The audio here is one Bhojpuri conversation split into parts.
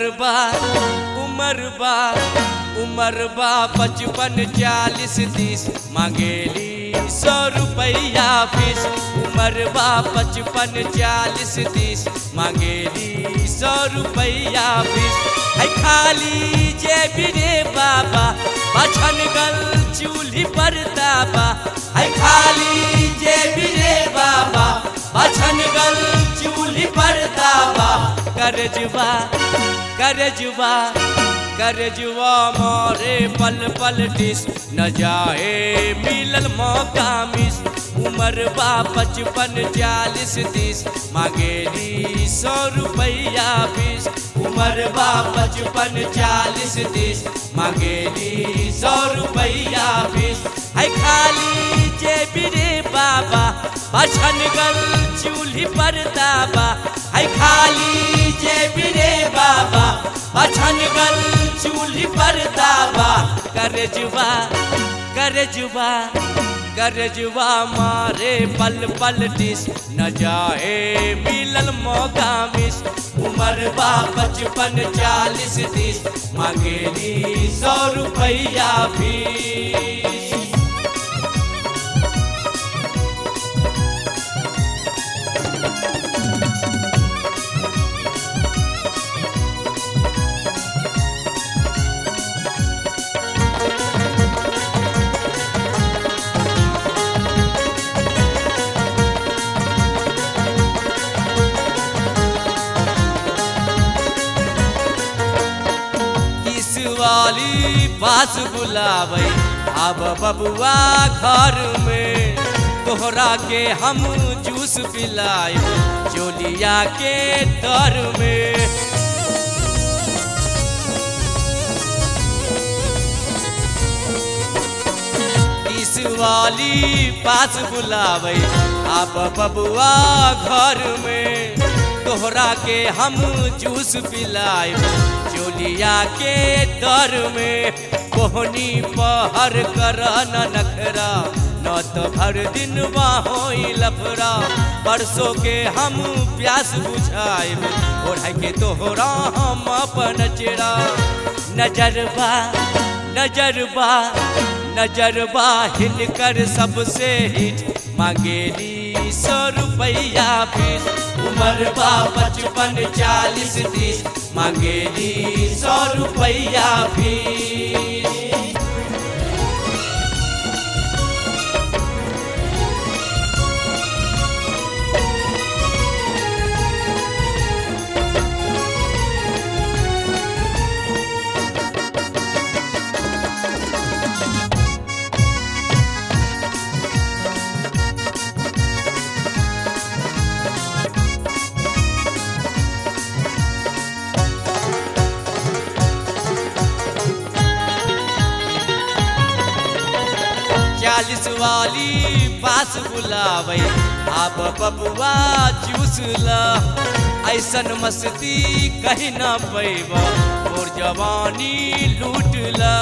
उमर बा उमर बा उमर बा पचपन चालीस तीस मांगेली सौ रुपया फीस उमर बा पचपन चालीस तीस मांगेली सौ रुपया फीस है खाली जेब रे बाबा बछन गल चूल्ही पर दाबा है खाली जेब रे बाबा बछन गल चूल्ही पर दाबा करजवा करजवा करजवा मारे पल पल डिस न जाए मिलल मौका मिस उमर बा पचपन चालीस तीस मांगेली सौ रुपया बीस उमर बा पचपन चालीस तीस मांगेली सौ रुपया बीस है खाली जेब रे बाबा बछन गल चूल्ही पर दाबा है खाली जेब रे बाबा बछन गल चूल्ही पर दाबा करजवा करजवा करजवा मारे पल पल डिस न जाए मिलल मौका मिस उमर बा पचपन चालीस तीस मांगेली सौ रुपया फीस किस वाली पास बुलावे अब बबुआ घर में तोहरा के हम जूस पिलाए चोलिया के दर में किस वाली पास बुलावे अब बबुआ घर में तोहरा के हम जूस पिलाए चोलिया के दर में कोहनी पहर कर न नखरा न तो भर दिन हो लफरा परसों के हम प्यास बुझाए ओढ़ के तोहरा हम अपन चेरा नजरबा नजरबा नजरबा हिनकर सबसे हिट मांगेली सौ रुपया फीस उमर बा पचपन चालीस तीस मांगेली सौ रुपया फीस चालीस वाली पास बुलावे आप बबुआ जूस ला ऐसन मस्ती कहीं ना पैब और जवानी लूट ला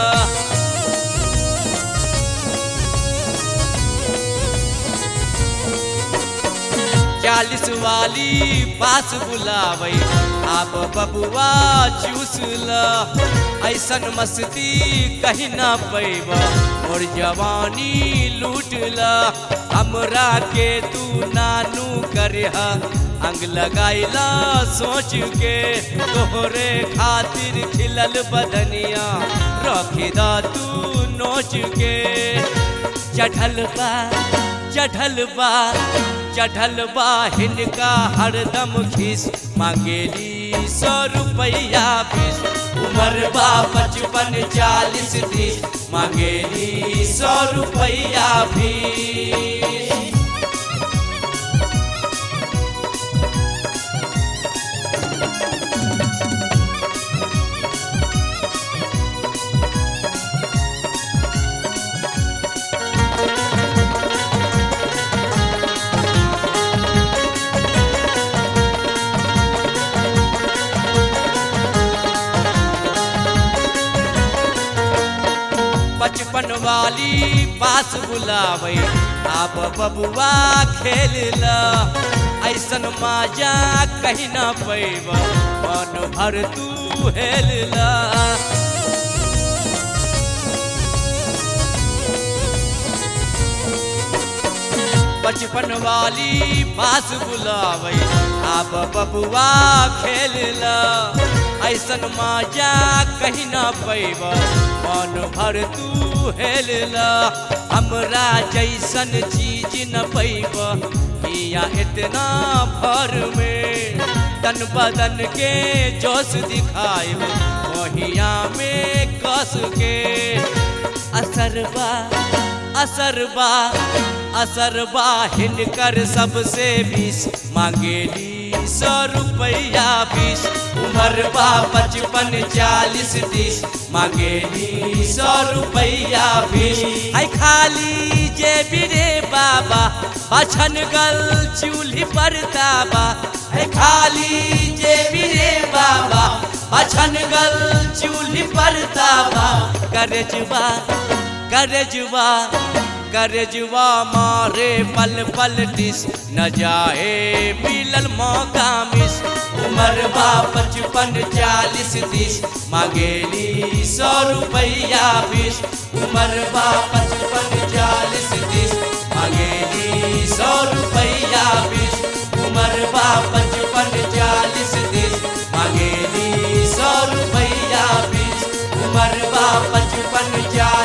चालीस वाली पास बुलावे आप बबुआ जूस ला ऐसन मस्ती कहीं ना पैब और जवानी लूट ला हमरा के तू नानू करे अंग लगाइला सोच के तोहरे खातिर खिलल बदनिया रखी दा तू नोच के चढ़ल बा चढ़ल बा चढ़ल बा हिनका हरदम खीस मांगेली सौ रुपया फीस उमर बा पचपन चालीस तीस मांगेली सौ रुपया फीस बचपन वाली पास बुलावे आप बबुआ खेल ला ऐसन मजा कहीं ना पैब मन भर तू हेलला बचपन वाली पास बुलावे आप बबुआ खेलला ऐसन मजा कहीं ना पैब मन भर तू हेलला हमरा जैसन चीज न पैब हिया इतना भर में तन बदन के जोश दिखाए मोहिया में कस के असरबा असरबा असरबा हिनकर सबसे बीस मांगेली सौ रुपया बीस उम्र बा पचपन चालीस तीस मांगेली सौ रुपया बीस आई खाली जे बिरे बाबा बछन गल चूल्ही पर ताबा आई खाली जे बिरे बाबा बछन गल चूल्ही पर ताबा करजवा करजवा करजवा मारे पल पल टिस न जाए मिलल मौका मिस उम्र बा पचपन चालीस तीस मांगेली सौ रुपया बीस उम्र बा पचपन चालीस तीस मांगेली सौ रुपया बीस उम्र बा पचपन चालीस तीस मांगेली सौ रुपया बीस उम्र बा पचपन चालीस